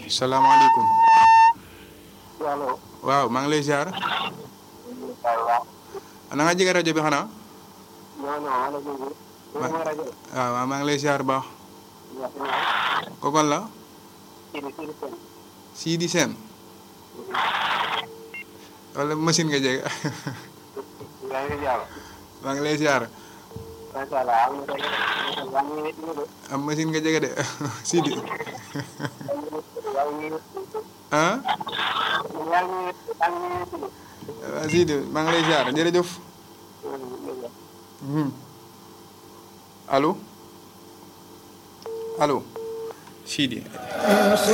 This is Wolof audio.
salaamaaleykum allo. waaw maa ngi lay ziar waaw. na nga jege rajo bi xanaa non non wala boobu. Ma- ma rajo. waaw waaw maa ngi lay ziar baax wax dëgg kokon la Sidi Sidi Sène. Sidi Sène wala machine nga jege yaa ngi jàll. maa ngi lay ziar macha allah am na rajo. yaa ngi wéet ñu de. am machine nga jege de Sidi yaa ngi wéet. ah yaa ngi wéet. yaa ngi wéet ñu de. waaw Sidi maa ngi lay ziar jërëjëf Mhm. allo allo Sidi